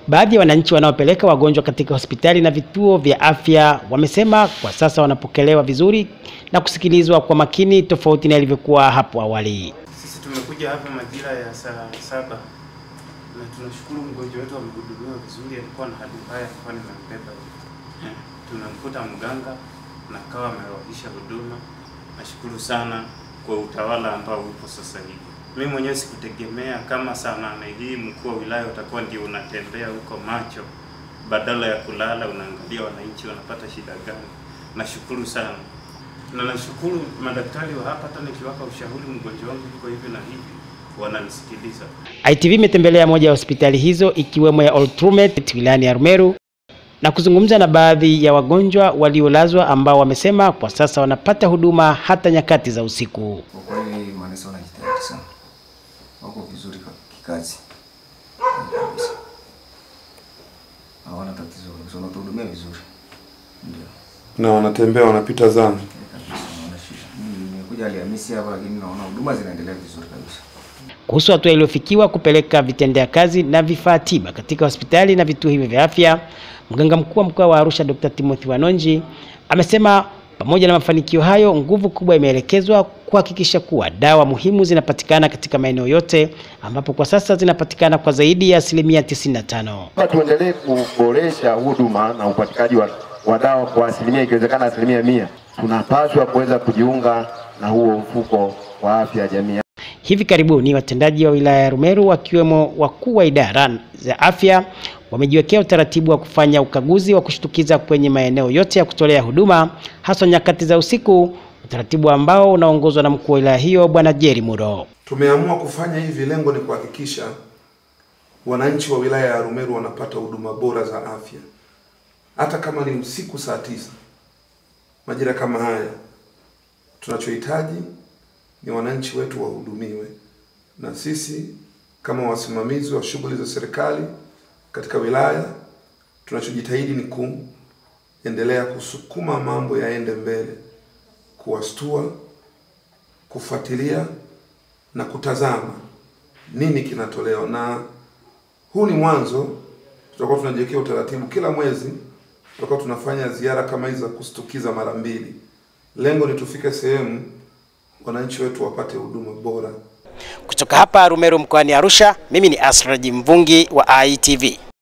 Baadhi ya wananchi wanaopeleka wagonjwa katika hospitali na vituo vya afya wamesema kwa sasa wanapokelewa vizuri na kusikilizwa kwa makini tofauti na ilivyokuwa hapo awali. Sisi tumekuja hapa majira ya saa saba na tunashukuru mgonjwa wetu amehudumiwa vizuri. Alikuwa na hali mbaya, alikuwa nimembeba hivi. Tunamkuta mganga na kawa amewahisha huduma. Nashukuru sana kwa utawala ambao upo sasa hivi. Mimi mwenyewe sikutegemea kama saa nane hii mkuu wa wilaya utakuwa ndio unatembea huko macho, badala ya kulala unaangalia wananchi wanapata shida gani. Nashukuru sana na nashukuru madaktari wa hapa, hata nikiwapa ushauri mgonjwa wangu yuko hivi na hivi, wananisikiliza. ITV imetembelea moja ya hospitali hizo ikiwemo ya Oltrumet wilayani ya Arumeru na kuzungumza na baadhi ya wagonjwa waliolazwa ambao wamesema kwa sasa wanapata huduma hata nyakati za usiku. Kwa kweli manesi wanajitahidi sana, wako vizuri ka- kikazi kabisa, hawana tatizo kabisa, wanatuhudumia vizuri, ndio na wanatembea wanapita zamu. Eh, kabisa, hawana shida. Mimi nimekuja Alhamisi hapa, lakini naona huduma zinaendelea vizuri kabisa. Kuhusu hatua iliyofikiwa kupeleka vitendea kazi na vifaa tiba katika hospitali na vituo hivyo vya afya, mganga mkuu wa mkoa wa Arusha Dr. Timothy Wanonji amesema pamoja na mafanikio hayo, nguvu kubwa imeelekezwa kuhakikisha kuwa dawa muhimu zinapatikana katika maeneo yote ambapo kwa sasa zinapatikana kwa zaidi ya asilimia 95. Sasa tuendelee kuboresha huduma na upatikanaji wa, wa dawa kwa asilimia ikiwezekana asilimia mia. Tunapaswa kuweza kujiunga na huo mfuko wa afya ya jamii. Hivi karibuni watendaji wa wilaya ya Rumeru wakiwemo wakuu wa idara za afya wamejiwekea utaratibu wa kufanya ukaguzi wa kushtukiza kwenye maeneo yote ya kutolea huduma hasa nyakati za usiku, utaratibu ambao unaongozwa na mkuu wa wilaya hiyo Bwana Jerry Muro. Tumeamua kufanya hivi, lengo ni kuhakikisha wananchi wa wilaya ya Arumeru wanapata huduma bora za afya, hata kama ni usiku saa tisa, majira kama haya. Tunachohitaji ni wananchi wetu wahudumiwe, na sisi kama wasimamizi wa shughuli za serikali katika wilaya tunachojitahidi ni kuendelea kusukuma mambo yaende mbele, kuwastua, kufuatilia na kutazama nini kinatolewa, na huu ni mwanzo. Tutakuwa tunajiwekea utaratibu, kila mwezi tutakuwa tunafanya ziara kama hizi za kustukiza mara mbili. Lengo ni tufike sehemu wananchi wetu wapate huduma bora. Kutoka hapa Rumeru mkoani Arusha, mimi ni Asraji Mvungi wa ITV.